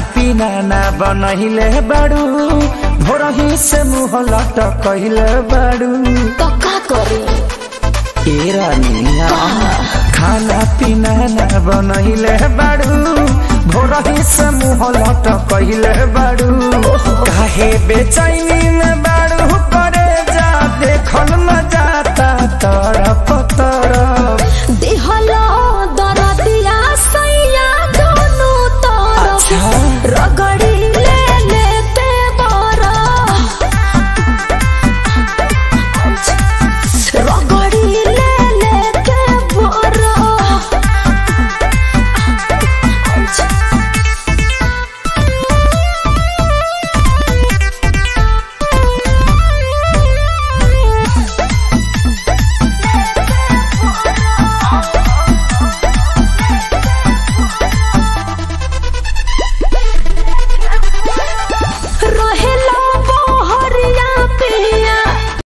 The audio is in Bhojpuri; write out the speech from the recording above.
पीना ना बनहिले बाड़ू भोरही से मुँह लटकहिले बाड़ू तो का करी ए रानिया खाना पीना ना बनहिले बाड़ू भोरही से मुँह लटकहिले बाड़ू काहे बेचैनी में बाड़ू करे जा देखल न जाता तरफ